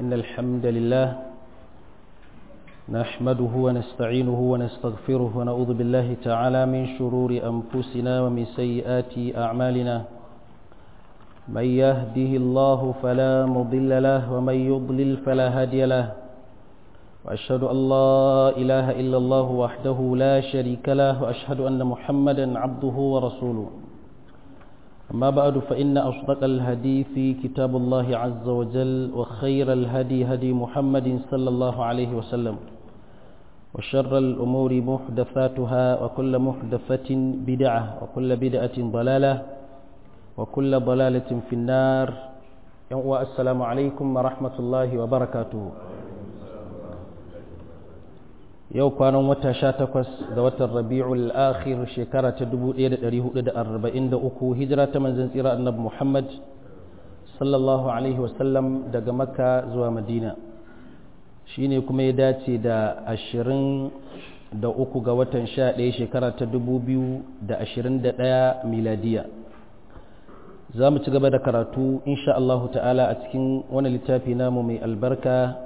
إن الحمد لله نحمده ونستعينه ونستغفره ونعوذ بالله تعالى من شرور أنفسنا ومن سيئات أعمالنا من يهده الله فلا مضل له ومن يضلل فلا هادي له وأشهد أن لا إله إلا الله وحده لا شريك له وأشهد أن محمدا عبده ورسوله أما بعد فإن أصدق الحديث كتاب الله عز وجل وخير الهدي هدي محمد صلى الله عليه وسلم وشر الأمور محدثاتها وكل محدثة بدعة وكل بدعة ضلالة وكل ضلالة في النار والسلام عليكم ورحمة الله وبركاته yau kwanan wata sha takwas ga watan rabi'ul akhir shekara ta 1443 hijira ta manzan tsira annabi muhammad sallallahu alaihi wasallam daga makka zuwa madina shine kuma ya dace da ashirin da uku ga watan sha ɗaya shekara ta dubu biyu da ashirin da ɗaya miladiya za mu ci gaba da karatu insha Allahu ta'ala a cikin wani littafi namu mai albarka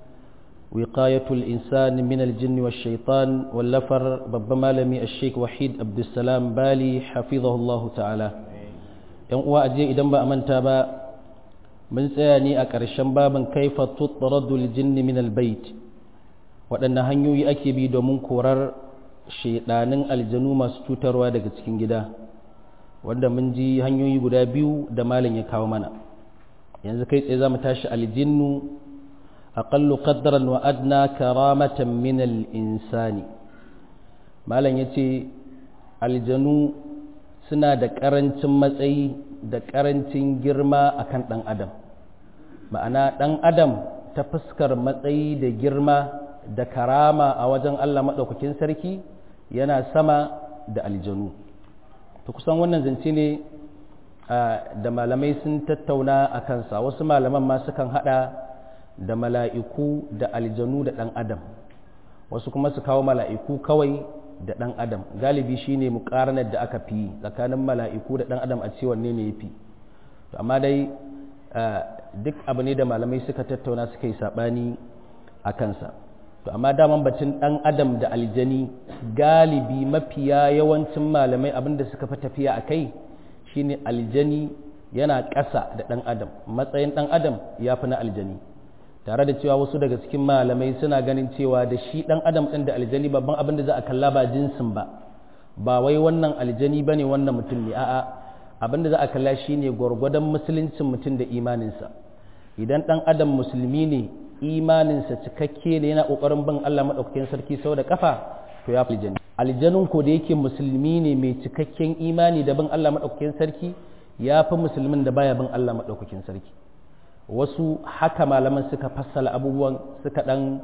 وقاية الإنسان من الجن والشيطان واللفر ببما لمي الشيخ وحيد عبد السلام بالي حفظه الله تعالى yan uwa aje idan ba a manta ba mun tsaya ne a ƙarshen babin kaifa tutradul jinni min albayt waɗanne hanyoyi ake bi domin korar shaidanin aljanu masu cutarwa daga cikin gida wanda mun ji hanyoyi guda biyu da malam ya kawo mana yanzu kai tsaye za mu tashi aljinnu أقل قدرا وأدنى كرامة من الإنسان ما لن يتي الجنو سنا da ƙarancin matsayi da ƙarancin girma akan ɗan adam ma'ana ɗan adam ta fuskar matsayi da girma da karama a wajen Allah maɗaukakin sarki yana sama da aljanu to kusan wannan zance ne da malamai sun tattauna a kansa wasu malaman ma sukan haɗa da mala'iku da aljanu da ɗan adam wasu kuma su kawo mala'iku kawai da ɗan adam galibi shine muƙaranar da aka fi tsakanin mala'iku da ɗan adam a ce wanne ne ya fi amma dai duk abu ne da malamai suka tattauna suka yi saɓani a kansa to amma daman bacin ɗan adam da aljani galibi mafiya yawancin malamai abinda suka fi tafiya a kai shine aljani yana ƙasa da ɗan adam matsayin ɗan adam ya fi na aljani tare da cewa wasu daga cikin malamai suna ganin cewa da shi dan adam din da aljani babban abin da za a kalla ba jinsin ba ba wai wannan aljani bane wannan mutum ne a'a abin da za a kalla shine gwargwadon musuluncin mutum da imaninsa idan dan adam musulmi ne imaninsa cikakke ne yana kokarin bin Allah madaukakin sarki sau da kafa to ya fi aljani aljanun ko da yake musulmi ne mai cikakken imani da bin Allah madaukakin sarki ya fi musulmin da baya bin Allah madaukakin sarki wasu haka malaman suka fassala abubuwan suka dan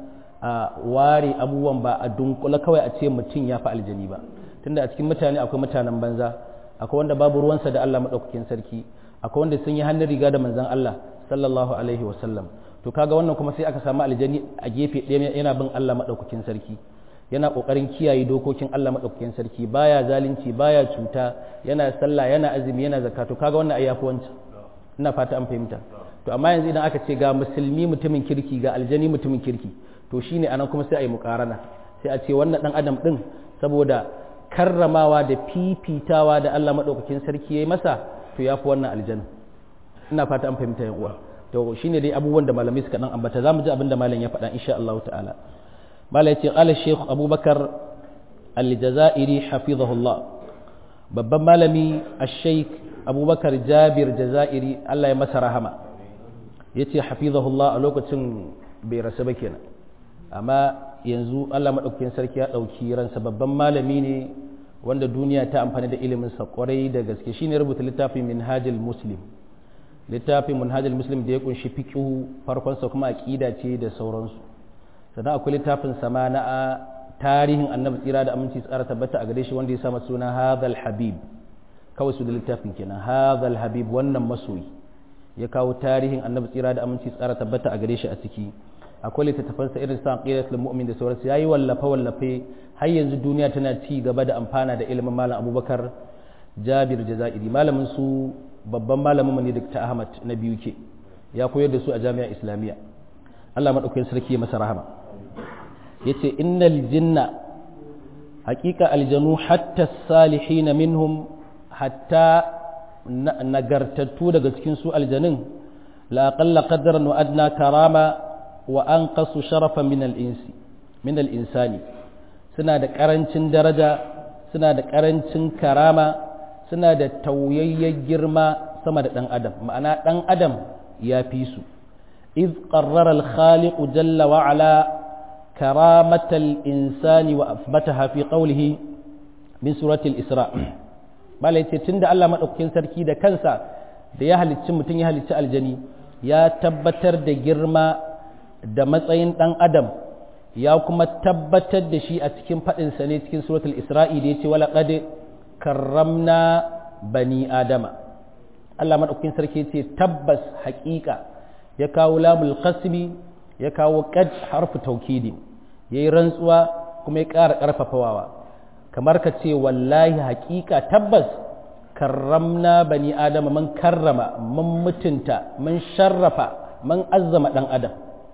ware abubuwan ba a dunkula kawai a ce mutum ya fi aljani ba tunda a cikin mutane akwai mutanen banza akwai wanda babu ruwansa da Allah maɗaukakin sarki akwai wanda sun yi hannun riga da manzan Allah sallallahu alaihi wasallam to kaga wannan kuma sai aka samu aljani a gefe ɗaya yana bin Allah maɗaukakin sarki yana ƙoƙarin kiyaye dokokin Allah maɗaukakin sarki baya zalunci baya cuta yana sallah yana azumi yana zakatu kaga wannan ayyafi wancan ina fata an fahimta to amma yanzu idan aka ce ga musulmi mutumin kirki ga aljani mutumin kirki to shine anan kuma sai a yi mukarana sai a ce wannan dan adam din saboda karramawa da fifitawa da Allah madaukakin sarki yayi masa to yafi wannan aljanna ina fata an fahimta yan uwa to shine dai abubuwan da malamai suka dan ambata zamu ji abin da malam ya faɗa insha Allah ta'ala malam ya ce qala shaykh abubakar al-jazairi hafizahullah babban malami ash-shaykh abubakar jabir jazairi Allah ya masa rahama ya ce hafizahullah a lokacin bai rasu ba kenan amma yanzu Allah maɗaukakin sarki ya ɗauki ransa babban malami ne wanda duniya ta amfani da iliminsa kwarai da gaske shine rubuta littafin minhajul muslim littafin minhajul muslim da ya kunshi fiqhu farkonsa kuma aqida ce da sauransu sannan akwai littafin sama na tarihin annabi tsira da aminci tsara tabbata a gare shi wanda ya sama suna hadhal habib kawai su da littafin kenan hadhal habib wannan masoyi ya kawo tarihin annabi tsira da aminci tsara tabbata a gare shi a ciki akwai littattafansa irin sa aqidatul mu'min da sauransu yayi wallafe wallafe har yanzu duniya tana ci gaba da amfana da ilimin malam abubakar jabir jazairi malamin su babban malamin ne Dr. Ahmad na biyu ke ya koyar da su a jami'a islamiyya Allah madaukakin sarki ya masa rahama yace innal jinna haqiqa aljanu hatta salihin minhum hatta nagartattu daga cikin su aljanin la aqalla qadran wa adna karama wa anqasu sharafan min al-insi min al-insani suna da karancin daraja suna da karancin karama suna da tauyayyen girma sama da dan adam ma'ana dan adam ya fi su iz qarrara al-khaliq jalla wa ala كرامة الإنسان وأثبتها في قوله من سورة الإسراء bala yace tunda Allah madaukakin sarki da kansa da ya halicci mutum ya halicci aljani ya tabbatar da girma da matsayin dan adam ya kuma tabbatar da shi a cikin fadin sa ne cikin suratul isra'i da yace wala qad karramna bani adama Allah madaukakin sarki yace tabbas haƙiƙa ya kawo lamul qasbi ya kawo qad harfu taukidi yayi rantsuwa kuma ya ƙara ƙarfafawa kamar ka ce wallahi haƙiƙa tabbas karramna bani adama man karrama man mutunta man sharrafa man azzama ɗan adam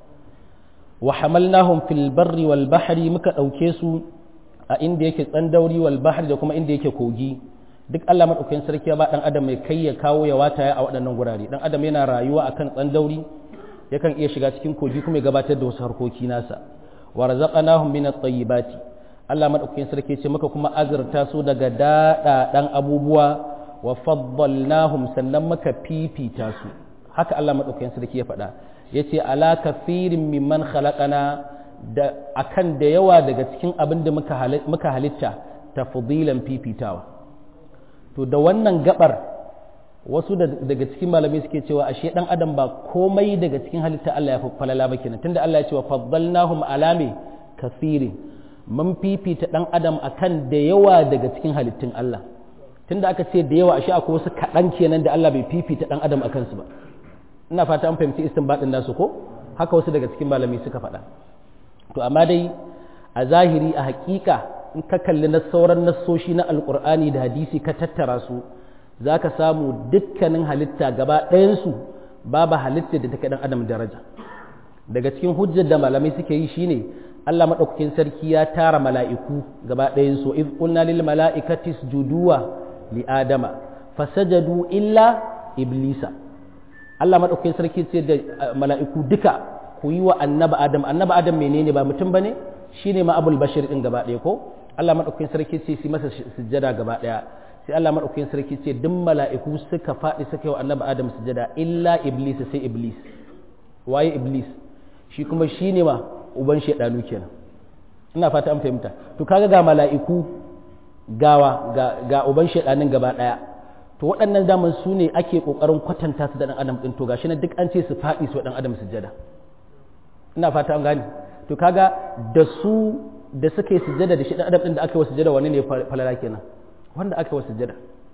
wa hamalnahum fil barri wal bahri muka ɗauke su a inda yake tsandauri wal bahri da kuma inda yake kogi duk Allah madaukakin sarki ya ba ɗan adam mai kai ya kawo ya wataya a waɗannan gurare ɗan adam yana rayuwa akan tsandauri yakan iya shiga cikin kogi kuma ya gabatar da wasu harkoki nasa wa razaqnahum min at-tayyibati Allah madaukakin sarki ce muka kuma azurta su daga daɗaɗan abubuwa wa faddalnahum sannan muka fifita su haka Allah madaukakin sarki ya faɗa yace ala kafirin mimman khalaqana da akan da yawa daga cikin abin da muka muka halitta tafdilan fifitawa to da wannan gabar wasu daga cikin malamai suke cewa ashe dan adam ba komai daga cikin halitta Allah ya falala ba kenan tunda Allah ya ce wa faddalnahum alami kafirin mun fifita dan adam akan da yawa daga cikin halittun Allah tunda aka ce da yawa ashe akwai wasu kaɗan kenan da Allah bai fifita dan adam akan su ba ina fata an fahimci istinbadin nasu ko haka wasu daga cikin malamai suka faɗa to amma dai a zahiri a hakika in ka kalli na sauran nassoshi na alkur'ani da hadisi ka tattara su za ka samu dukkanin halitta gaba ɗayansu babu halitta da take ɗan adam daraja daga cikin hujjar da malamai suke yi shine Allah maɗaukakin sarki ya tara mala'iku gaba ɗayansu iz qulna lil mala'ikati isjuduwa li adama fasajadu illa iblisa Allah maɗaukakin sarki ce da mala'iku duka ku yi wa annaba adam annaba adam menene ba mutum bane shine ma abul bashir din gaba ɗaya ko Allah maɗaukakin sarki ce su masa sujjada gaba ɗaya sai Allah maɗaukakin sarki ce duk mala'iku suka faɗi suka yi wa annabi Adam sujada illa Iblis sai Iblis waye Iblis shi kuma shi ne ma uban shaidanu kenan ina fata an fahimta to kaga ga mala'iku gawa ga, ga uban shaidanin gaba ɗaya to waɗannan daman su ne ake ƙoƙarin kwatanta su da ɗan adam ɗin to gashi na duk an ce su faɗi su wa ɗan adam sujada ina fata an gane to kaga da su da suka yi sujada da shi ɗan adam ɗin da aka yi wa sujada wani ne falala kenan wanda aka wasu sujada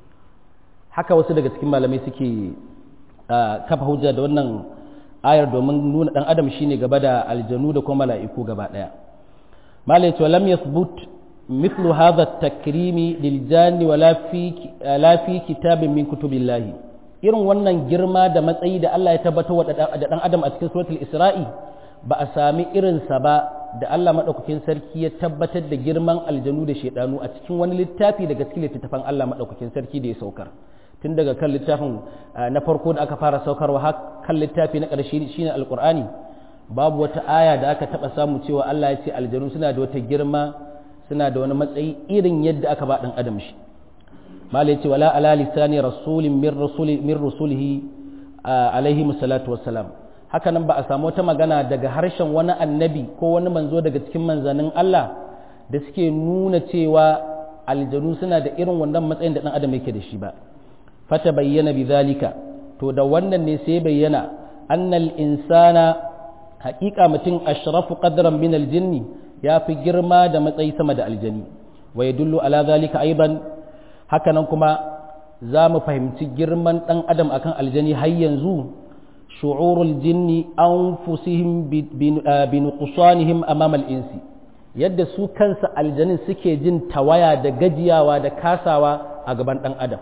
haka wasu daga cikin malamai suke kafa hujja da wannan ayar domin nuna dan adam shine gaba da aljanu da kuma mala'iku gaba daya malai to lam yathbut mithlu hadha at-takrimi lil janni wala fi la fi kitabin min kutubillahi irin wannan girma da matsayi da Allah ya tabbatar da dan adam a cikin suratul isra'i ba a sami irinsa ba da Allah maɗaukakin sarki ya tabbatar da girman aljanu da shaidanu a cikin wani littafi daga cikin littattafan Allah maɗaukakin sarki da ya saukar tun daga kan littafin na farko da aka fara saukarwa har kan littafi na ƙarshe shine alƙur'ani babu wata aya da aka taɓa samu cewa Allah ya ce aljanu suna da wata girma suna da wani matsayi irin yadda aka ba ɗan adam shi mala ya ce wala ala lisani rasulin min rasuli min rusulihi alaihi salatu wassalam haka nan ba a samu wata magana daga harshen wani annabi ko wani manzo daga cikin manzannin Allah da suke nuna cewa aljanu suna da irin wannan matsayin da ɗan adam yake da shi ba fata bayyana bi zalika to da wannan ne sai bayyana annal insana haƙiƙa mutum ashrafu qadran min aljinni ya fi girma da matsayi sama da aljani wa yadullu ala zalika aiban haka nan kuma za mu fahimci girman ɗan adam akan aljani har yanzu شعور الجن أنفسهم بنقصانهم أمام الإنس yadda su kansa aljanin suke jin tawaya da gajiyawa da kasawa a gaban ɗan adam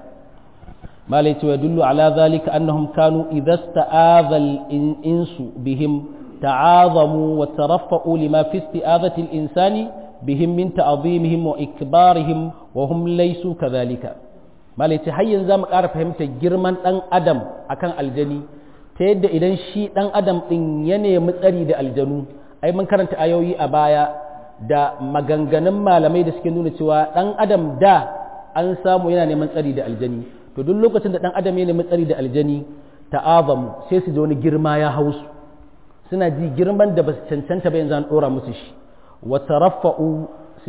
malai cewa dullu ala zalika annahum kanu idza sta'adha insu bihim ta'azamu wa taraffa'u lima fi isti'azati al-insani bihim min ta'zimihim wa ikbarihim wa hum laysu kadhalika malai ce har yanzu zamu ƙara fahimtar girman dan adam akan aljani ta yadda idan shi dan adam din ya nemi tsari da aljanu ai mun karanta ayoyi a baya da maganganun malamai da suke nuna cewa dan adam da an samu yana neman tsari da aljani to duk lokacin da dan adam ya nemi tsari da aljani ta'azamu sai su ji wani girma ya hausu suna ji girman da ba su cancanta ba yanzu an dora musu shi wa taraffa'u su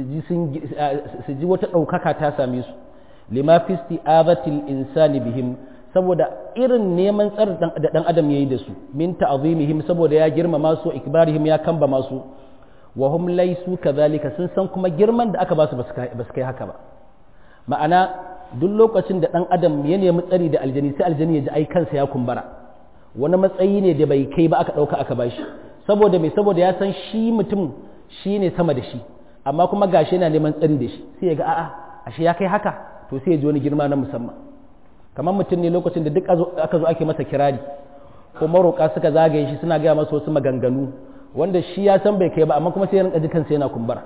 ji wata ɗaukaka ta same su lima fi isti'azatil insani bihim saboda irin neman tsar da dan adam yayi da su min ta'zimihim saboda ya girmama su ikbarihim ya kamba masu wa hum laysu kadhalika sun san kuma girman da aka ba su ba su kai haka ba ma'ana duk lokacin da dan adam ya nemi tsari da aljani sai aljani ya ji ai kansa ya kumbara wani matsayi ne da bai kai ba aka dauka aka bashi saboda mai saboda ya san shi mutum shi ne sama da shi amma kuma gashi yana neman tsari da shi sai ya ga a'a ashe ya kai haka to sai ya ji wani girma na musamman kamar mutum ne lokacin da duk aka zo ake masa kirari ko maroƙa suka zagaye shi suna gaya masa wasu maganganu wanda shi ya san bai kai ba amma kuma sai ya rinka ji kansa yana kumbura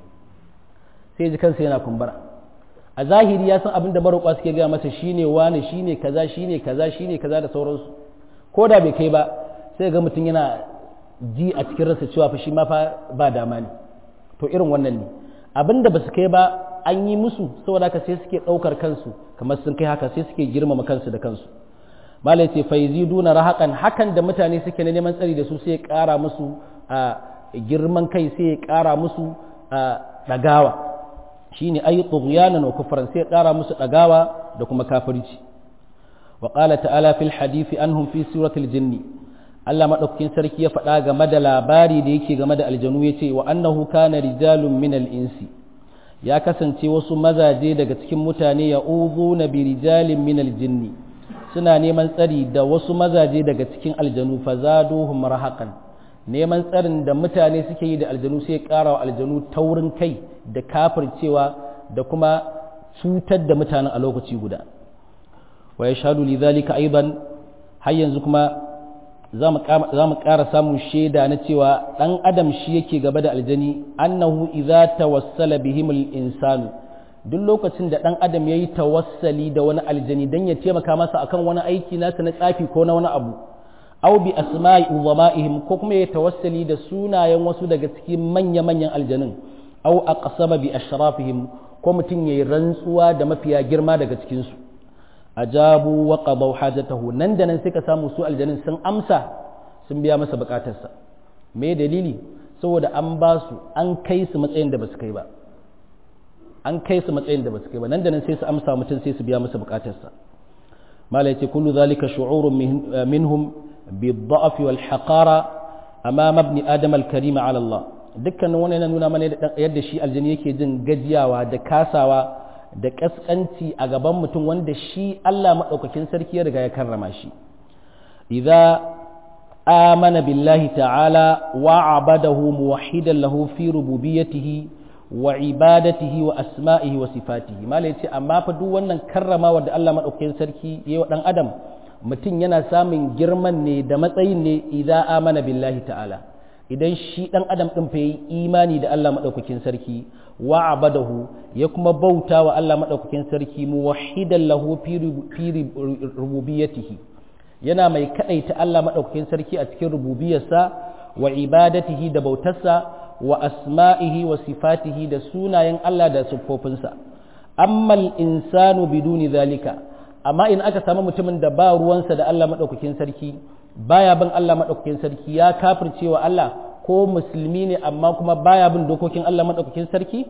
sai ya ji kansa yana kumbura a zahiri ya san abin da maroƙa suke gaya masa shine wani shine kaza shine kaza shine kaza da sauransu ko da bai kai ba sai ga mutum yana ji a cikin rasa cewa fa shi ma fa ba dama ne to irin wannan ne abin da ba su kai ba an yi musu saboda haka sai suke ɗaukar kansu kamar sun kai haka sai suke girmama kansu da kansu malai ce faizi duna rahakan hakan da mutane suke na neman tsari da su sai ya ƙara musu a girman kai sai ya ƙara musu a ɗagawa shine ayi tughyanan wa kufran sai ya ƙara musu ɗagawa da kuma kafirci wa qala ta'ala fil hadisi anhum fi suratul jinni Allah maɗaukakin sarki ya faɗa game da labari da yake game da aljanu ya ce wa annahu kana rijalun minal insi ya kasance wasu mazaje daga cikin mutane ya uzu na birijalin minal jinni suna neman tsari da wasu mazaje daga cikin aljanu fa zaduhum rahaqan neman tsarin da mutane suke yi da aljanu sai ya ƙara wa aljanu taurin kai da kafircewa da kuma cutar da mutanen a lokaci guda wa yashhadu lidhalika aidan har yanzu kuma za mu ƙara samun shaida na cewa ɗan adam shi yake gaba da aljani annahu idza tawassala bihimul insanu duk lokacin da ɗan adam ya yi tawassali da wani aljani don ya taimaka masa akan wani aiki nasa na tsafi ko na wani abu aw bi asma'i uzama'ihim ko kuma ya tawassali da sunayen wasu daga cikin manya-manyan aljanin aw aqsama bi ashrafihim ko mutum yayi rantsuwa da mafiya girma daga cikin su ajabu wa qadaw hajatahu nan da nan sai ka samu su aljanin sun amsa sun biya masa bukatarsa me dalili saboda an ba su an kai su matsayin da basu kai ba an kai su matsayin da basu kai ba nan da nan sai su amsa mutum sai su biya masa bukatarsa mala yace kullu zalika shu'urun minhum bid-da'f wal haqara amama ibn adam al-karim ala Allah dukkanin wannan yana nuna mana yadda shi aljani yake jin gajiyawa da kasawa da ƙasƙanci a gaban mutum wanda shi Allah maɗaukakin sarki ya riga ya karrama shi idza amana billahi ta'ala wa abadahu muwahhidan lahu fi rububiyyatihi wa ibadatihi wa asma'ihi wa sifatihi malai ce amma fa duk wannan karramawa da Allah maɗaukakin sarki ya wa ɗan adam mutum yana samun girman ne da matsayin ne idza amana billahi ta'ala idan shi ɗan adam ɗin fa yi imani da Allah maɗaukakin sarki wa abadahu ya kuma bauta wa Allah maɗaukakin sarki muwahhidan lahu fi rububiyatihi yana mai kaɗaita Allah maɗaukakin sarki a cikin rububiyarsa wa ibadatihi da bautarsa wa asma'ihi wa sifatihi da sunayen Allah da siffofinsa ammal insanu biduni zalika amma in aka samu mutumin da ba ruwansa da Allah maɗaukakin sarki baya bin Allah maɗaukakin sarki ya kafircewa Allah ko musulmi ne amma kuma baya bin dokokin Allah maɗaukakin sarki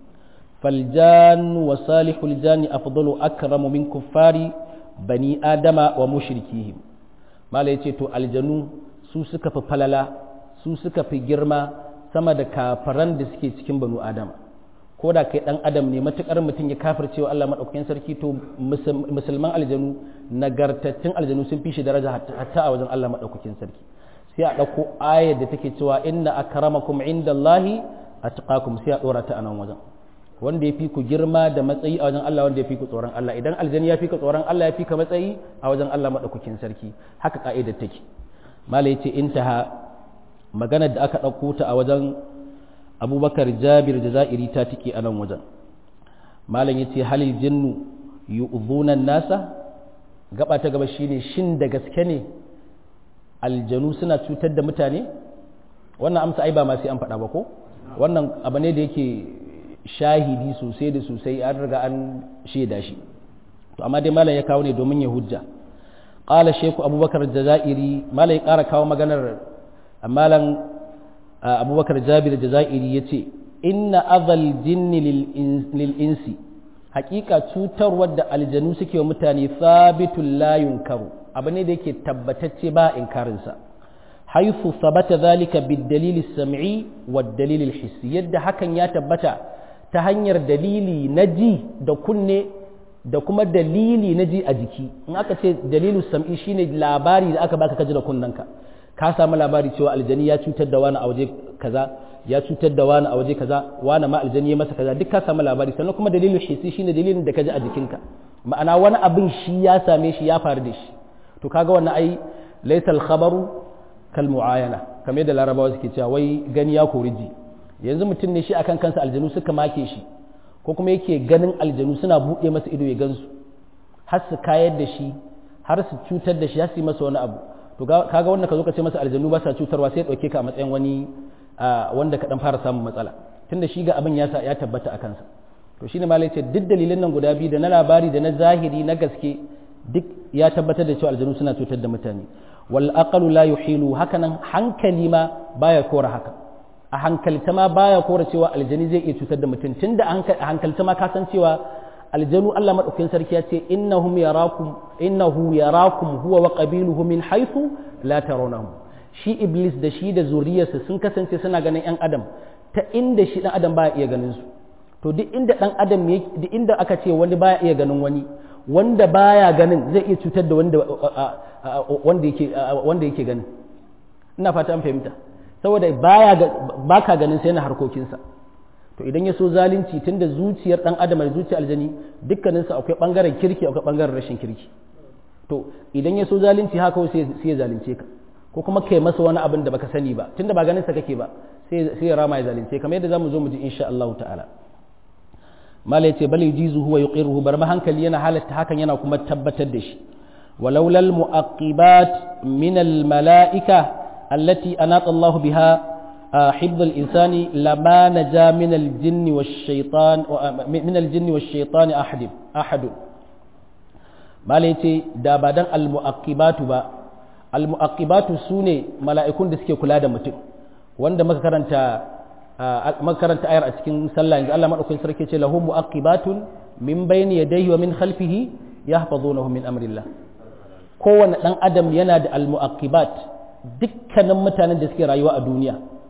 faljan wa salihul jani afdalu akramu min kuffari bani adama wa mushrikihim mala yace to aljanu su suka fi falala su suka fi girma sama da kafaran da suke cikin banu adama ko da kai dan adam ne matukar mutum ya kafircewa Allah maɗaukakin sarki to musulman aljanu nagartattun aljanu sun fi shi daraja hatta a wajen Allah maɗaukakin sarki sai a ɗauko ayar da take cewa inna akramakum indallahi atqakum sai a ɗora ta a nan wajen wanda ya fi ku girma da matsayi a wajen Allah wanda ya fi ku tsoron Allah idan aljani ya fi ka tsoron Allah ya fi ka matsayi a wajen Allah maɗaukakin sarki haka ka'idar take mala yace intaha maganar da aka ɗauko ta a wajen abubakar jabir da za'iri ta tike a nan wajen malam yace halil jinnu yu'dhuna nasa gaba ta gaba shine shin da gaske ne aljanu suna cutar da mutane wannan amsa ai ba ma sai an faɗa ba ko wannan abu ne da yake shahidi sosai da sosai an riga an shaida shi to amma dai malam ya kawo ne domin ya hujja qala sheku abubakar jazairi malam ya ƙara kawo maganar malam abubakar jabir jazairi yace inna adhal jinni lil insi hakika cutarwar da aljanu suke wa mutane sabitul la yunkaru abu ne da yake tabbatacce ba inkarinsa haifu sabata zalika bid-dalil as-sam'i wad-dalil al-hissi yadda hakan ya tabbata ta hanyar dalili na ji da kunne da kuma dalili na ji a jiki in aka ce dalilu sam'i shine labari da aka baka kaji da kunnanka ka samu labari cewa aljani ya cutar da wani a waje kaza ya cutar da wani a waje kaza wani ma aljani ya masa kaza duk ka samu labari sannan kuma dalilin hissi shine dalilin da kaji a jikinka ma'ana wani abin shi ya same shi ya faru da shi to kaga wannan ai laysa al-khabaru kal muayana kamar yadda larabawa suke cewa wai gani ya kori ji yanzu mutum ne shi akan kansa aljanu suka make shi ko kuma yake ganin aljanu suna buɗe masa ido ya gansu har su kayar da shi har su cutar da shi har su yi masa wani abu to kaga wannan ka zo ka ce masa aljanu ba sa cutarwa sai ya ɗauke ka a matsayin wani wanda ka dan fara samun matsala tunda shi ga abin ya ya tabbata a kansa to shine malai ce duk dalilan nan guda biyu da na labari da na zahiri na gaske duk ya tabbatar da cewa aljanu suna cutar da mutane wal aqalu la yuhilu hakanan hankali ma baya kora haka a hankalta ma baya kora cewa aljani zai iya cutar da mutum tunda a hankalta ma ka san cewa aljanu Allah madaukakin sarki ya ce innahum yarakum innahu yarakum huwa wa qabiluhu min haythu la tarawnahum shi iblis da shi da zuriyarsa sun kasance suna ganin yan adam ta inda shi dan adam baya iya ganin su to duk inda dan adam duk inda aka ce wani baya iya ganin wani wanda baya ganin zai iya cutar da wanda wanda yake wanda yake ganin ina fata an fahimta saboda baya baka ganin sai na harkokinsa to idan ya so zalunci tunda zuciyar dan adam da zuciyar aljani dukkaninsa akwai bangaren kirki akwai bangaren rashin kirki to idan ya so zalunci haka sai sai ya zalunce ka ko kuma kai masa wani abin da baka sani ba tunda ba ganin sa kake ba sai sai ya rama ya zalunce kamar yadda zamu zo mu ji insha Allah ta'ala mala yace bal yujizu huwa yuqiruhu bar ma hankali yana halatta hakan yana kuma tabbatar da shi ولولا المؤقبات من الملائكة التي أناط الله بها حفظ الإنسان لما نجا من الجن والشيطان من الجن والشيطان أحد أحد ما ليتي دابدان المؤقبات با المؤقبات سوني ملائكون da suke kula da mutum wanda muka karanta muka karanta ayar a cikin sallah yanzu Allah madaukakin sarki ce lahu muaqibatun min bayni yadayhi wa min khalfihi yahfazunahu min amrillah kowane dan adam yana da almuaqibat dukkanin mutanen da suke rayuwa a duniya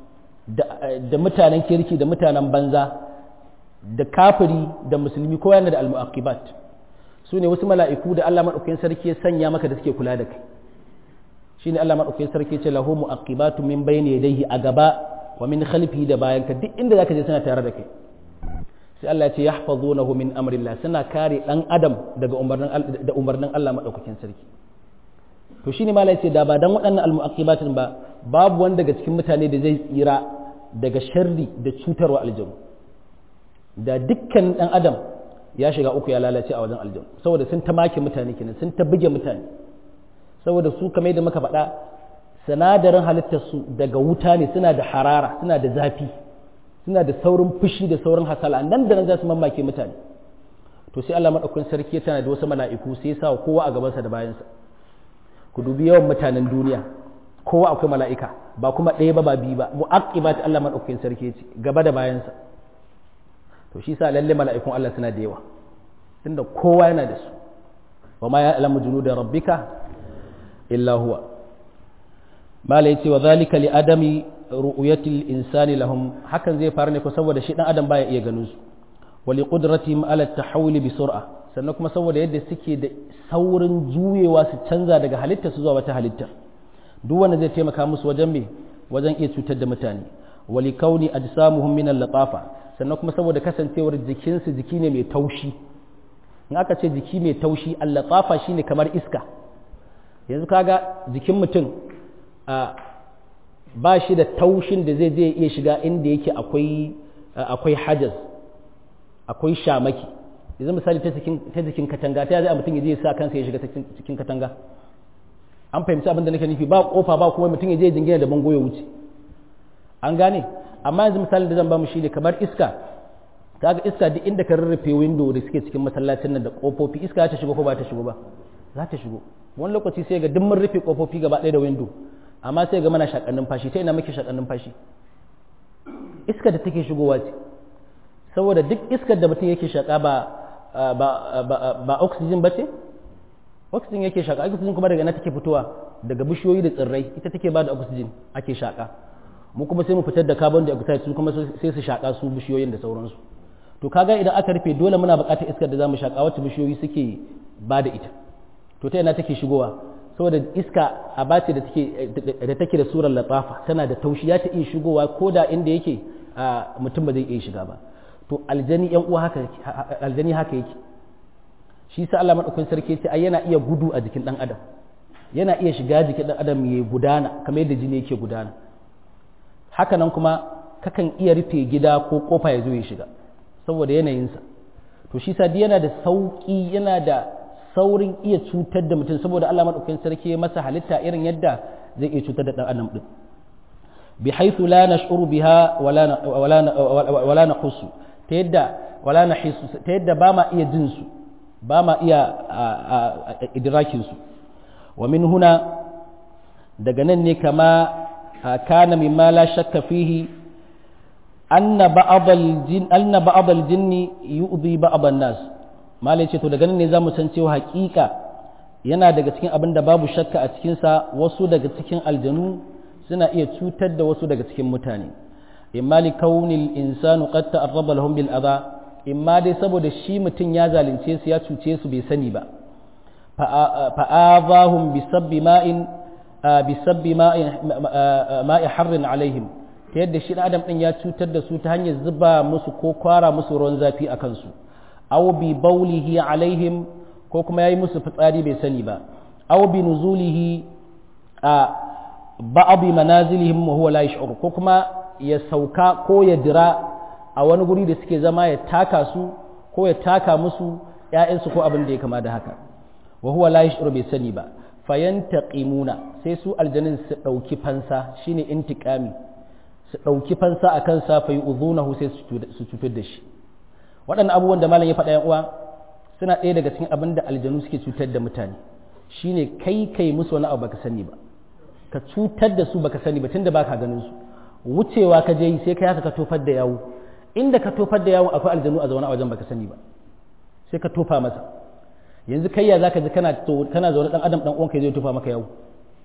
da mutanen kirki da mutanen banza da kafiri da musulmi kowa yana da almuaqibat su ne wasu mala'iku da Allah maɗaukakin sarki ya sanya maka da suke kula da kai shi ne Allah maɗaukakin sarki ce lahu mu'aqibatu min bayni yadayhi a gaba wa min khalfihi da bayan ka duk inda zaka je suna tare da kai sai Allah ya ce yahfazunahu min amrillah suna kare dan adam daga umarnin da umarnin Allah maɗaukakin sarki to shine malai ce da ba dan waɗannan almu'aqibatin ba babu wanda daga cikin mutane da zai tsira daga sharri da cutarwa aljanu da dukkan dan adam ya shiga uku ya lalace a wajen aljanu saboda sun ta make mutane kenan sun ta buge mutane saboda su kamar da muka faɗa sinadarin halittar su daga wuta ne suna da harara suna da zafi suna da saurin fushi da saurin hasala nan da nan za su mamake mutane to sai Allah madaukakin sarki tana da wasu mala'iku sai ya sa kowa a gabansa da bayansa ku dubi yawan mutanen duniya kowa akwai mala'ika ba kuma ɗaya ba ba biyu ba mu'aqibat Allah madaukakin sarki ce gaba da bayansa to shi sa lalle mala'ikun Allah suna da yawa tunda kowa yana da su wa ma ya'lamu junuda rabbika illa huwa mala yace wa zalika li adami ru'yati insani lahum hakan zai faru ne ko saboda shi dan adam baya iya ganin su wa li qudratihim ala tahawuli bi sur'a sannan kuma saboda yadda suke da saurin juyewa su canza daga halitta su zuwa wata halitta duk wanda zai taimaka musu wajen me wajen iya cutar da mutane wali kauni ajsamuhum min al-latafa sannan kuma saboda kasancewar jikinsu jiki ne mai taushi in aka ce jiki mai taushi al-latafa shine kamar iska yanzu kaga jikin mutum a ba shi da taushin da zai je iya shiga inda yake akwai akwai hajaz akwai shamaki yanzu misali ta jikin katanga ta zai mutum ya je ya sa kansa ya shiga cikin katanga an fahimci abin da nake nufi ba kofa ba kuma mutum ya je jingina da bango ya wuce an gane amma yanzu misalin da zan ba mu shi ne kamar iska kaga iska duk inda ka rarrafe window da suke cikin masallacin nan da kofofi iska ta shigo ko ba ta shigo ba za ta shigo wani lokaci sai ga duk mun rufe kofofi gaba ɗaya da window amma sai ga mana shakannin fashi ta ina muke shakannin fashi iska da take shigowa ce saboda duk iskar da mutum yake shaka ba ba ba oxygen ba ce oxygen yake shaka oxygen kuma daga na take fitowa daga bishiyoyi da tsirrai ita take ba da oxygen ake shaka mu kuma sai mu fitar da carbon dioxide su kuma sai su shaka su bishiyoyin da sauransu to kaga idan aka rufe dole muna buƙatar iskar da zamu shaka wacce bishiyoyi suke ba da ita to ta ina take shigowa saboda iska a bace da take da take da surar latafa tana da taushi ya ta iya shigowa ko da inda yake mutum ba zai iya shiga ba to aljani yan uwa haka aljani haka yake shi sa Allah madaukakin sarki ce ai yana iya gudu a jikin dan adam yana iya shiga jikin dan adam ya gudana kamar yadda jini yake gudana haka nan kuma kakan iya rufe gida ko kofa ya zo ya shiga saboda yanayinsa to shi sa yana da sauki yana da saurin iya cutar da mutum saboda Allah madaukakin sarki ya masa halitta irin yadda zai iya cutar da dan adam din bi haythu la nash'uru biha wala wala wala naqussu ta yadda wala nahisu ta yadda ba ma iya jin su ba ma iya idrakin su wa min huna daga nan ne kama kana mimma la shakka fihi anna ba'd al-jin anna ba'd al-jinn yu'dhi ba'd an-nas malai ce to daga nan ne zamu san cewa hakika yana daga cikin abin da babu shakka a cikin sa wasu daga cikin aljanu suna iya cutar da wasu daga cikin mutane imma li kaunil insanu qad ta'arraba lahum bil adha imma dai saboda shi mutum ya zalunce su ya cuce su bai sani ba fa'azahum bi sabbi ma'in bi sabbi ma'i harrin alaihim ta yadda shi adam din ya cutar da su ta hanyar zuba musu ko kwara musu ruwan zafi a kansu aw bi baulihi alaihim ko kuma yayi musu fitsari bai sani ba aw bi nuzulihi a ba'd manazilihim wa huwa la yash'ur ko kuma ya sauka ko ya dira a wani guri da suke zama ya taka su ko ya taka musu ‘ya'yansu ko abin da ya kama da haka wa huwa la yashuru bai sani ba fayantaqimuna sai su aljanin su ɗauki fansa shine intiqami su ɗauki fansa a kansa fa yu'dhunahu sai su cutar da shi waɗannan abubuwan da malam ya faɗa yan uwa suna ɗaya daga cikin abin da aljanu suke cutar da mutane shine kai kai musu wani abu baka sani ba ka cutar da su baka sani ba tunda baka ganin su wucewa ka je sai kai haka ka tofar da yawo inda ka tofar da yawo akwai aljanu a zaune a wajen baka sani ba sai ka tofa masa yanzu kai ya zaka ji kana kana zaune dan adam dan uwanka zai tofa maka yawo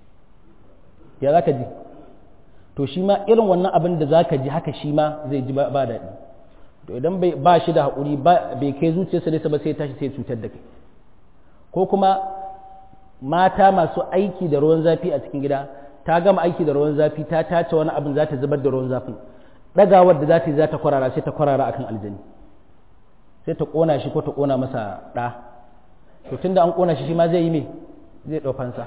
ya zaka ji to shi ma irin wannan abin da zaka ji haka shi ma zai ji ba daɗi to idan bai ba shi da haƙuri bai kai zuciyarsa nesa ba sai tashi sai cutar da kai ko kuma mata masu aiki da ruwan zafi a cikin gida ta gama aiki da ruwan zafi ta tace wani abin za ta zubar da ruwan zafin ɗagawar da za ta yi za ta kwarara sai ta kwarara akan aljani sai ta ƙona shi ko ta ƙona masa ɗa to tunda an ƙona shi shi ma zai yi me zai ɗau fansa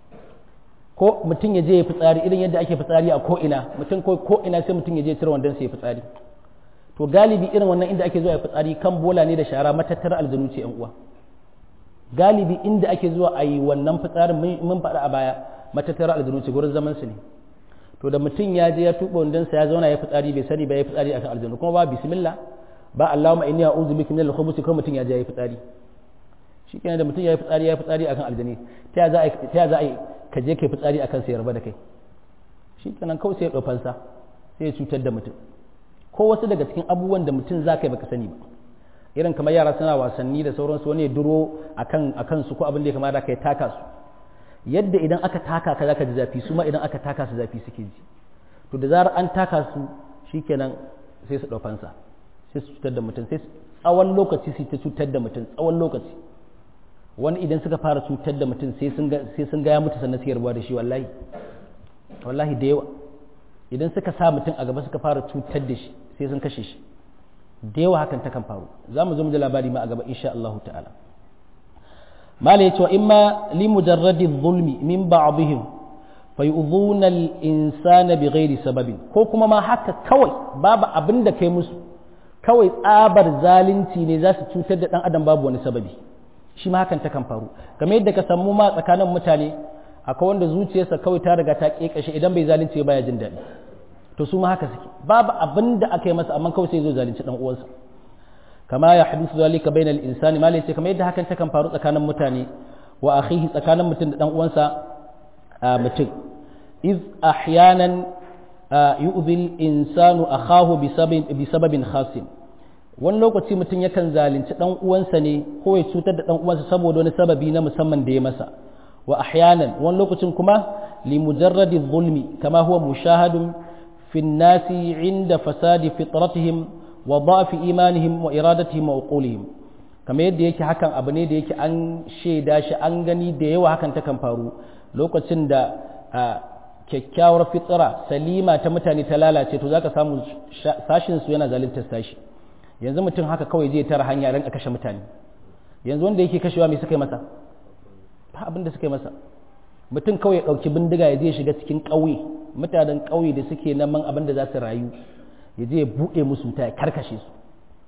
ko mutum ya je ya fitsari irin yadda ake fitsari a ko'ina mutum ko ko'ina sai mutum ya je cire wandon sai ya fitsari to galibi irin wannan inda ake zuwa ya fitsari kan bola ne da shara matattara aljanu ce yan uwa galibi inda ake zuwa a yi wannan fitsarin mun faɗa a baya matattara aljanu ce gurin zaman su ne to da mutum ya je ya tuba wandonsa ya zauna ya fitsari bai sani ba ya fitsari akan aljanu kuma ba bismillah ba Allahumma inni a'udhu bika min al-khubuthi kuma mutum ya je ya fitsari shikenan da mutum ya yi fitsari ya yi fitsari akan aljani ta za a ta za a ka je kai fitsari akan sai yarba da kai shikenan kawai sai ya dofan sa sai ya cutar da mutum ko wasu daga cikin abubuwan da mutum za ka yi baka sani ba irin kamar yara suna wasanni da sauransu wani ya duro akan akan su ko abin da ya kamata kai taka su yadda idan aka taka ka zaka ji zafi su ma idan aka taka su zafi suke ji to da zarar an taka su shikenan sai su dofan sa sai su cutar da mutum sai tsawon lokaci su ta cutar da mutum tsawon lokaci wani idan suka fara cutar da mutum sai sun ga ya mutu sannan suke rabuwa da shi wallahi wallahi da yawa idan suka sa mutum a gaba suka fara cutar da shi sai sun kashe shi da yawa hakan ta kan faru za mu zo mu da labari ma a gaba insha Allah ta'ala mala yace wa imma li mujarradi zulmi min ba'dihim fayu'dhuna al-insana bighairi sababin ko kuma ma haka kawai babu abin da kai musu kawai tsabar zalunci ne za su cutar da dan adam babu wani sababi shi ma hakan takan faru kamar yadda ka samu ma tsakanin mutane akwai wanda zuciyarsa kawai ta riga ta kekashe idan bai zalunci baya jin daɗi to su ma haka suke babu abin da aka yi masa amma kawai sai zo zalunci dan uwansa kama ya hadisu zalika bainal insani malai ce kamar yadda hakan takan faru tsakanin mutane wa akhihi tsakanin mutum da dan uwansa mutum iz ahyanan yu'dhi al-insanu akhahu bi sababin khasin wani lokaci mutum yakan zalunci dan uwansa ne ko ya cutar da dan uwansa saboda wani sababi na musamman da ya masa wa ahyanan wani lokacin kuma li mujarradi zulmi kama huwa mushahadun fi nasi inda fasadi fitratihim wa da'fi imanihim wa iradatihim wa uqulihim kamar yadda yake hakan abu ne da yake an shaida shi an gani da yawa hakan takan faru lokacin da kyakkyawar fitsira salima ta mutane ta lalace to zaka samu sashin su yana zaluntar sashi yanzu mutum haka kawai zai tara hanya ran kashe mutane yanzu wanda yake kashewa me suka yi masa ba abin da suka yi masa mutum kawai ya ɗauki bindiga ya je shiga cikin ƙauye mutanen ƙauye da suke neman abin da za su rayu ya je ya buɗe musu ta ya karkashe su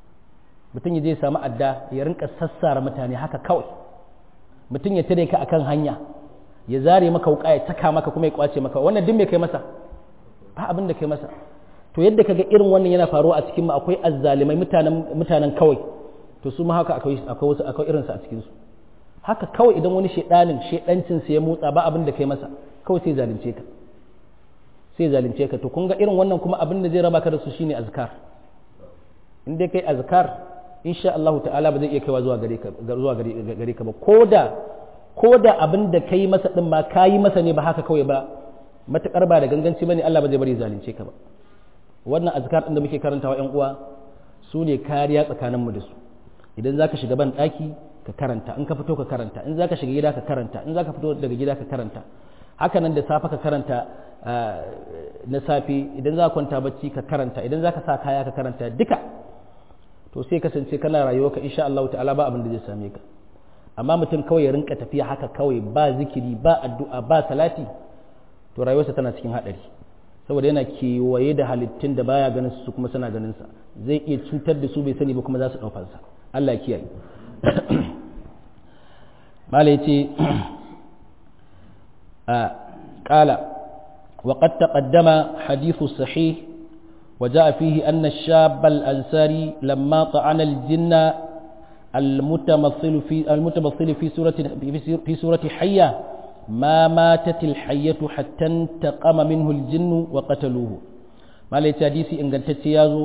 mutum ya je ya samu adda ya rinka sassara mutane haka kawai mutum ya tare ka akan hanya ya zare maka wuka ya taka maka kuma ya kwace maka wannan duk me kai masa ba abin da kai masa to yadda kaga irin wannan yana faruwa a cikin mu akwai azzalimai mutanen mutanen kawai to su ma haka akwai akwai wasu akwai irin su a cikin su haka kawai idan wani shedanin shedancin sa ya motsa ba abin da kai masa kawai sai zalunce ka sai zalunce ka to kun ga irin wannan kuma abin da zai raba ka da su shine azkar in dai kai azkar insha Allah ta'ala ba zai iya kaiwa zuwa gare ka zuwa gare ka ba koda koda abin da kai masa din ma kayi masa ne ba haka kawai ba matakar ba da ganganci bane Allah ba zai bari zalunce ka ba wannan azkar din da muke karantawa ƴan uwa su ne kariya tsakanin mu da su idan zaka shiga ban daki ka karanta in ka fito ka karanta in zaka shiga gida ka karanta in zaka fito daga gida ka karanta haka nan da safe ka karanta na safe idan za ka kwanta bacci ka karanta idan za ka sa kaya ka karanta duka to sai kasance kana rayuwa ka insha Allah ta'ala ba abin da zai same ka amma mutum kawai ya rinka tafiya haka kawai ba zikiri ba addu'a ba salati to rayuwarsa tana cikin hadari saboda yana kewaye da halittun da baya ganin su kuma suna ganin sa zai iya cutar da su bai sani ba kuma za su ɗaukar sa Allah ya kiyaye malai ce قال وقد تقدم حديث الصحيح وجاء فيه أن الشاب الأنصاري لما طعن الجن المتمثل في المتمثل في سورة في سورة حية ما ماتت الحية حتى انتقم منه الجن وقتلوه ما ليت حديثي إن قلت يازو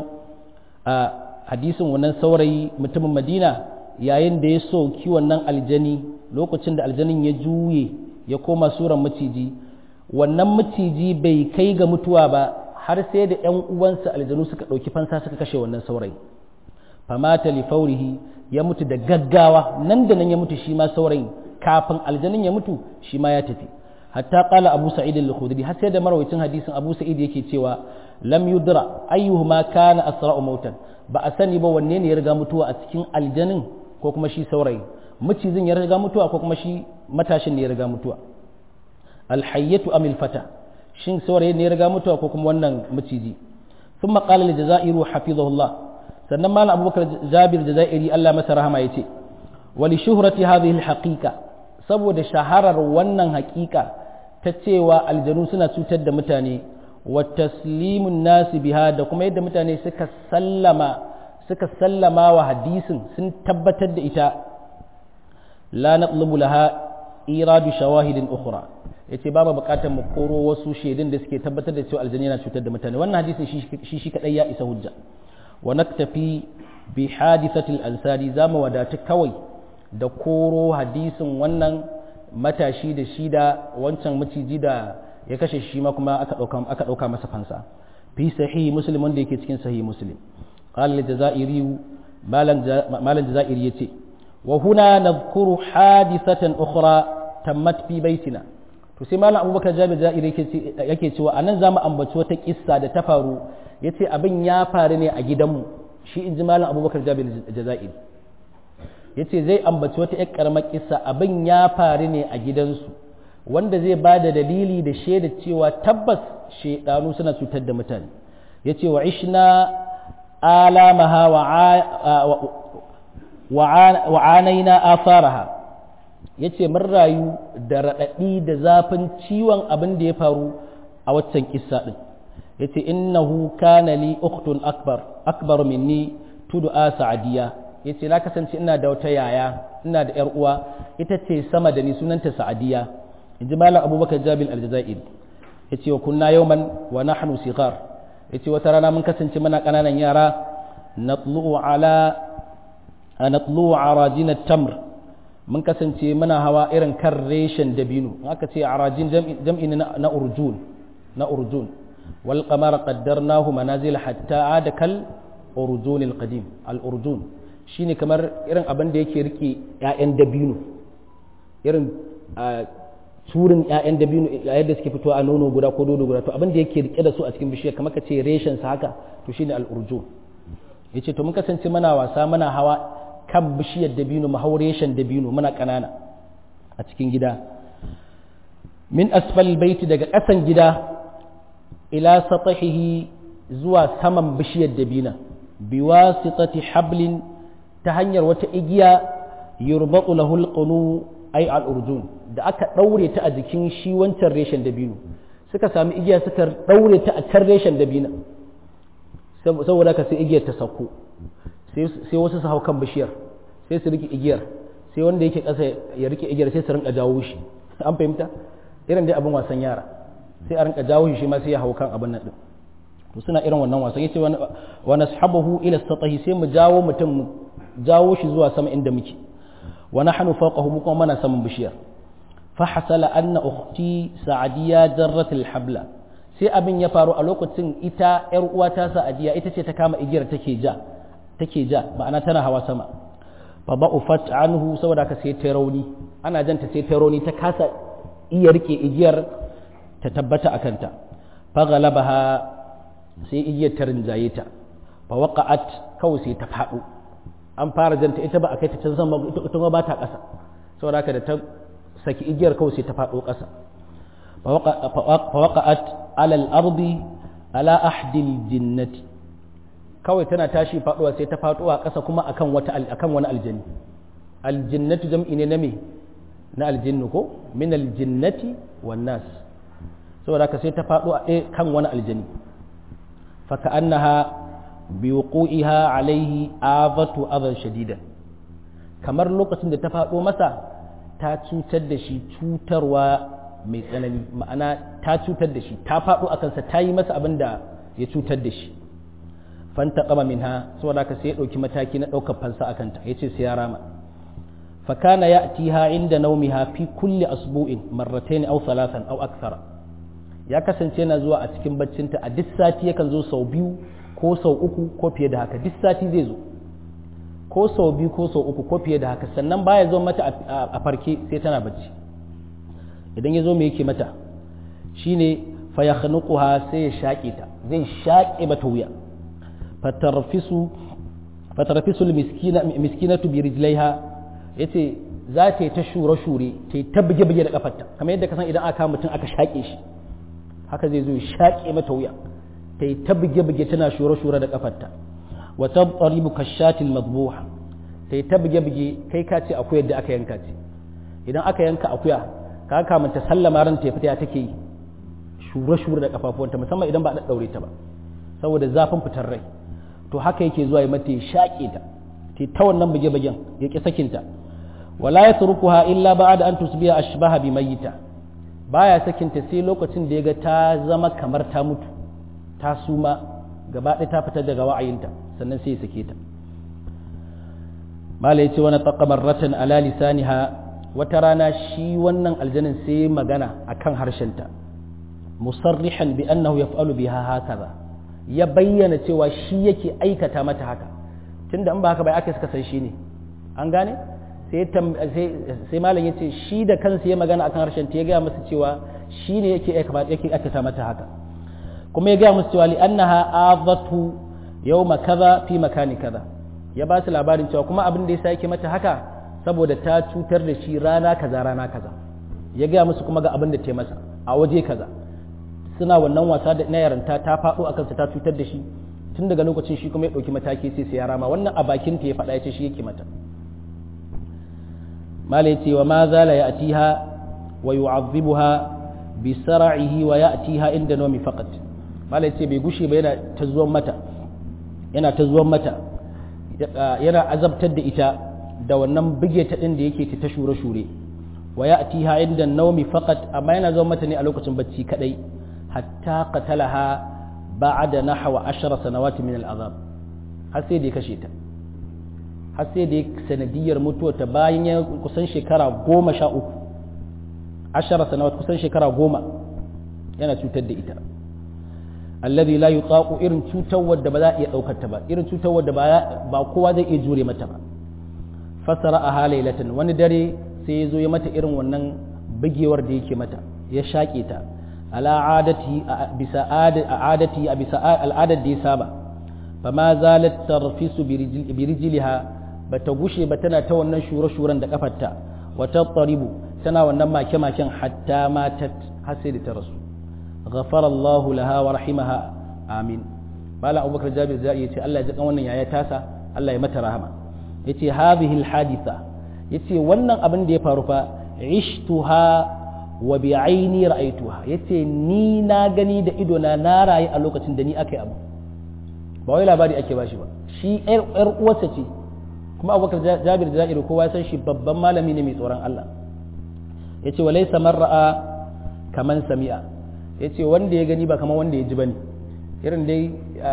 حديث ونن سوري متم مدينة yayin da ya soki wannan aljani lokacin da aljanin ya juye ya koma suran maciji wannan maciji bai kai ga mutuwa ba har sai da ‘yan uwansa aljanu suka ɗauki fansa suka kashe wannan saurayi famata li faurihi ya mutu da gaggawa nan da nan ya mutu shi ma saurayin kafin aljanin ya mutu shi ma ya tafi hatta qala abu sa'id al-khudri har sai da marawaitin hadisin abu sa'id yake cewa lam yudra ayyuhuma kana asra'u mautan ba a sani ba wanne ne ya riga mutuwa a cikin aljanin ko kuma shi saurayi macizin ya riga mutuwa ko kuma shi matashin ne ya riga mutuwa alhayyatu amil fata shin saurayi ne ya riga mutuwa ko kuma wannan maciji sun maƙalar jazairu hafizahullah sannan malam abubakar jabir jazairi allah masa rahama ya ce wali shuhrati hadhihi alhaqiqa saboda shaharar wannan haƙiƙa ta cewa aljanu suna cutar da mutane wa taslimun nasi biha da kuma yadda mutane suka sallama suka sallama wa hadisin sun tabbatar da ita la natlubu laha iradu shawahidin ukhra yace babu bukatar mu koro wasu shaidun da suke tabbatar da cewa aljanna yana cutar da mutane wannan hadisin shi shi kadai ya isa hujja wa naktafi bi hadithati al-ansari zamu wadatu kawai da koro hadisin wannan matashi da shi da wancan maciji da ya kashe shi ma kuma aka dauka aka dauka masa fansa fi sahih muslim wanda yake cikin sahih muslim qala al-jazairi malan jazairi yace wa huna nadhkuru hadithatan ukhra tammat fi baitina to sai malam abubakar jabir jairi yake cewa anan zamu ambaci wata kissa da ta faru yace abin ya faru ne a gidanmu shi inji malam abubakar jabir jazairi yace zai ambaci wata ƴar karamar kissa abin ya faru ne a gidansu wanda zai ba da dalili da shaida cewa tabbas shaidanu suna cutar da mutane ya ce wa ishna alamaha wa anaina afaraha ya ce mun rayu da raɗaɗi da zafin ciwon abin da ya faru a waccan kissa ɗin ya ce innahu kana li uktun akbar akbar minni tudu'a sa'adiya ya ce na kasance ina da wata yaya ina da yar uwa ita ce sama da ni sunanta sa'adiya in ji malam abubakar jabil aljazair ya ce wa kunna yauman wa nahnu sigar ya ce wata rana mun kasance muna ƙananan yara natlu'u ala natlu'u arajin tamr mun kasance muna hawa irin kan reshen dabino in aka ce arajin jam'i na urjun na urjun wal qamara qaddarnahu manazil hatta ada kal urjun al qadim al urjun shine kamar irin abin da yake rike ƴaƴan dabino irin turin ƴaƴan dabino yadda suke fitowa a nono guda ko dodo guda to abin da yake rike da su a cikin bishiyar kamar ka ce reshen sa haka to shine al urjun yace to mun kasance muna wasa muna hawa kan bishiyar dabino mu haure shan dabino muna ƙanana a cikin gida min asfal baiti daga ƙasan gida ila satahihi zuwa saman bishiyar dabina biwasitati hablin ta hanyar wata igiya yurbatu lahu alqunu ay al-urjun da aka daure ta a jikin shi wancan reshen dabino suka sami igiya suka daure ta a can reshen dabina saboda ka sai igiyar ta sauko sai wasu su hau kan bishiyar sai su rike igiyar sai wanda yake ƙasa ya rike igiyar sai su rinka jawo shi an fahimta irin dai abin wasan yara sai a rinka jawo shi ma sai ya hau kan abin nan din to suna irin wannan wasan yace wa nashabahu ila satahi sai mu jawo mutum mu jawo shi zuwa sama inda muke wa nahnu fawqahu mu kuma mana saman bishiyar fa hasala anna ukhti sa'diya jarrat al-habla sai abin ya faru a lokacin ita yar uwata sa'diya ita ce ta kama igiyar take ja take ja ma'ana tana hawa sama fa ba'ufat anhu saboda ka sai ta rauni ana janta sai ta rauni ta kasa iya rike igiyar ta tabbata a kanta fa galabaha sai igiyar ta rinjaye ta fa waqa'at kawai sai ta faɗo an fara janta ita ba a kai ta can sama ita ba ta ƙasa saboda haka da ta saki igiyar kawai sai ta faɗo ƙasa fa waqa'at ala al-ardi ala ahdil jinnati kawai tana tashi faduwa sai ta faduwa ƙasa kuma akan wata akan wani aljani aljinnatu jam'i ne na me na aljinnu ko min aljinnati wan nas saboda ka sai ta fadu a kan wani aljani fa ka'annaha bi wuqu'iha alayhi azatu adhan shadidan kamar lokacin da ta fado masa ta cutar da shi cutarwa mai tsanani ma'ana ta cutar da shi ta fado akan sa ta yi masa abin da ya cutar da shi fantaqama minha saboda haka sai ya dauki mataki na daukar fansa akan ta yace sai ya rama fa kana ya'tiha inda nawmiha fi kulli asbu'in marratayn aw thalathan aw akthar ya kasance yana zuwa a cikin baccinta a duk sati yakan zo sau biyu ko sau uku ko fiye da haka duk sati zai zo ko sau biyu ko sau uku ko fiye da haka sannan baya zo mata a farke sai tana bacci idan ya zo me yake mata shine fa yakhnuquha sai ya shaƙe ta zai shaƙe mata wuya fatarfisu fatarfisu miskinatu bi rijlaiha yace za ta yi ta shure shure ta yi ta buge buge da kafarta kamar yadda ka san idan aka mutum aka shaƙe shi haka zai zo ya shaƙe mata wuya ta yi ta buge buge tana shure shure da kafarta wa tabaribu kashatil madbuha ta yi ta buge buge kai ka ce akuya da aka yanka ce idan aka yanka akuya ka kamun ta sallama ran ta fita take yi shure shure da kafafuwanta musamman idan ba a daure ta ba saboda zafin fitar rai to haka yake zuwa ya mata ya shaƙe ta ta ta wannan buge-bugen ya ƙi sakinta wala ya turkuha illa ba'da an tusbiya ashbaha bi mayyita baya sakinta sai lokacin da ya ga ta zama kamar ta mutu ta suma gaba ɗaya ta fita daga wa'ayinta sannan sai ya sake ta mala yace wani taqamar ratan ala lisaniha wata rana shi wannan aljanin sai magana akan harshenta musarrihan bi annahu yaf'alu biha hakaza ya bayyana cewa shi yake aikata mata haka tunda in ba haka bai aka suka san shi ne an gane sai malam ya ce shi da kansa ya magana akan harshen ta ya gaya masa cewa shi ne yake aikata mata haka kuma ya gaya masa cewa li annaha azatu yawma kaza fi makani kaza ya ba su labarin cewa kuma abin da yasa yake mata haka saboda ta cutar da shi rana kaza rana kaza ya gaya musu kuma ga abin da ta masa a waje kaza suna wannan wasa da na yaranta ta faɗo a kansa ta cutar da shi tun daga lokacin shi kuma ya ɗauki mataki sai sai ya rama wannan a bakin ta ya faɗa ya ce shi yake mata mala ya ce wa ma zala ya atiha wa yu'azzibuha bi sara'ihi wa ya'tiha inda nawmi faqat mala ya ce bai gushe ba yana ta zuwan mata yana ta zuwan mata yana azabtar da ita da wannan bige ta din da yake ta shure shure wa ya'tiha inda nawmi faqat amma yana zuwan mata ne a lokacin bacci kadai hatta qatalaha ba'da nahwa 10 sanawati min al'azab har sai da ya kashe ta har sai da sanadiyar mutuwa ta bayan ya kusan shekara goma sha uku ashara sanawat kusan shekara goma yana cutar da ita alladhi la yutaqu irin cutar wadda ba za a iya daukar ta ba irin cutar wadda ba kowa zai iya jure mata ba fasara a halailatan wani dare sai ya zo ya mata irin wannan bugewar da yake mata ya shaƙe ta ala adati bisa adati a bisa al'adar da ya saba fama zalat tarfisu bi rijliha bata gushe ba tana ta wannan shure-shuren da kafarta wata tsaribu tana wannan make-maken hatta matat har sai da ta rasu ghafara Allahu laha wa rahimaha amin bala abubakar jabir zai yace Allah ya ji kan wannan yaya tasa Allah ya mata rahama yace hadhihi alhaditha yace wannan abin da ya faru fa ishtuha wa bi aini ra'aytuha yace ni na gani da ido na na rayu a lokacin da ni akai abu ba wai labari ake bashi ba shi yar uwarsa ce kuma abubakar jabir da za'iru kowa san shi babban malami ne mai tsoron Allah ya ce walai samar ra'a kaman sami'a ya ce wanda ya gani ba kamar wanda ya ji ba ne irin dai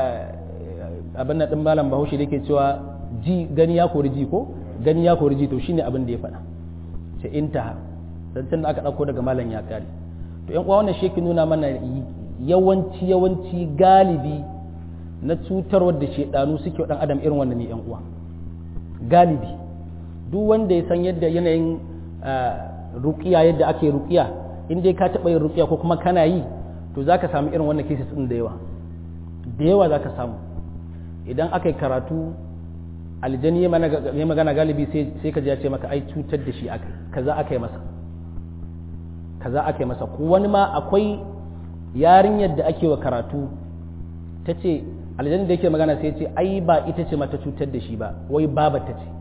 abin na ɗin malam bahaushe da ke cewa ji gani ya kori ji ko gani ya kori ji to shine abin da ya faɗa ce intaha zancen da aka ɗauko daga malam ya kare to yan uwa wannan shi nuna mana yawanci yawanci galibi na cutarwar da shedanu suke wa ɗan adam irin wannan ne yan uwa galibi duk wanda ya san yadda yanayin rukiya yadda ake rukiya in dai ka taɓa yin rukiya ko kuma kana yi to za ka samu irin wannan cases ɗin da yawa da yawa za ka samu idan aka yi karatu aljani ya magana galibi sai ka ya ce maka ai cutar da shi kaza aka yi masa kaza aka yi masa ko wani ma akwai yarinyar da ake wa karatu ta ce aljanna da yake magana sai ce ai ba ita ce mata cutar da shi ba wai babata ce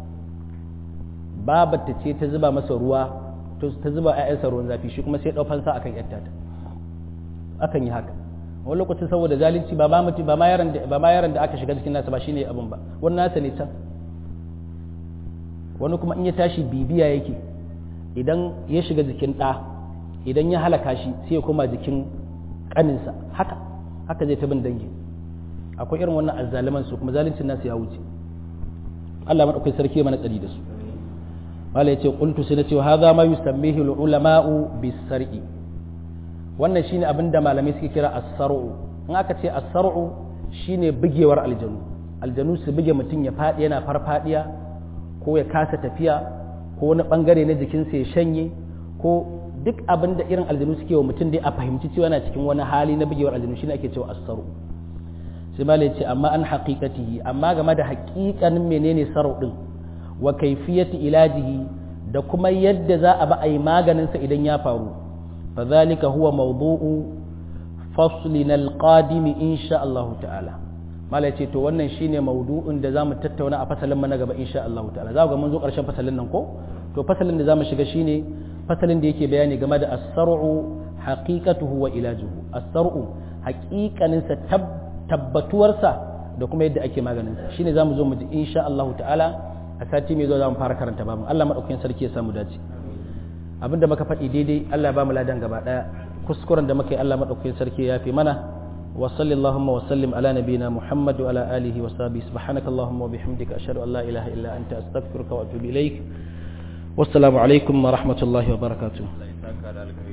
babata ce ta zuba masa ruwa ta zuba ƴaƴansa ruwan zafi shi kuma sai ɗau fansa akan ƴarta ta akan yi haka wani lokacin saboda zalunci ba ba mutum ba ma yaron da ba ma yaron da aka shiga cikin nasa ba shine abin ba wani nasa ne can wani kuma in ya tashi bibiya yake idan ya shiga jikin ɗa idan ya halaka shi sai ya koma jikin ƙaninsa haka haka zai ta bin dangi akwai irin wannan azzaliman su kuma zaluncin nasu ya wuce Allah madaukakin sarki mana tsari da su mala yace qultu sai nace hadha ma yusammihi ulama'u bis-sar'i wannan shine abin da malamai suke kira as-sar'u in aka ce as-sar'u shine bugewar aljanu aljanu su buge mutum ya fadi yana farfadiya ko ya kasa tafiya ko wani bangare na jikinsa ya shanye ko duk abin da irin aljanu suke wa mutum dai a fahimci cewa yana cikin wani hali na bugewar aljanu shine ake cewa as-sar'u sai ma ce amma an haƙiƙatihi amma game da haƙiƙanin menene sarau ɗin wa kaifiyati ilajihi da kuma yadda za a ba a yi maganinsa idan ya faru fa zalika huwa mawdu'u faslin alqadim insha Allah ta'ala mala ce to wannan shine mawdu'un da zamu tattauna a fasalin mu na gaba insha Allah ta'ala za ku ga mun zo ƙarshen fasalin nan ko to fasalin da zamu shiga shine fasalin da yake bayani game da as-sar'u haqiqatuhu wa ilajuhu as-sar'u haƙiƙaninsa tabbata tabbatuwarsa da kuma yadda ake maganinsa shine zamu zo mu ji insha Allah ta'ala a sati mai zuwa zamu fara karanta babu Allah madaukakin sarki ya samu dace abinda muka faɗi daidai Allah ya ba mu ladan gaba daya kuskuren da muka yi Allah madaukakin sarki ya fi mana wa sallallahu wa sallim ala nabiyina Muhammad wa ala alihi wa sahbihi subhanaka allahumma wa bihamdika ashhadu an la ilaha illa anta astaghfiruka wa atubu ilaik wassalamu alaikum wa rahmatullahi wa barakatuh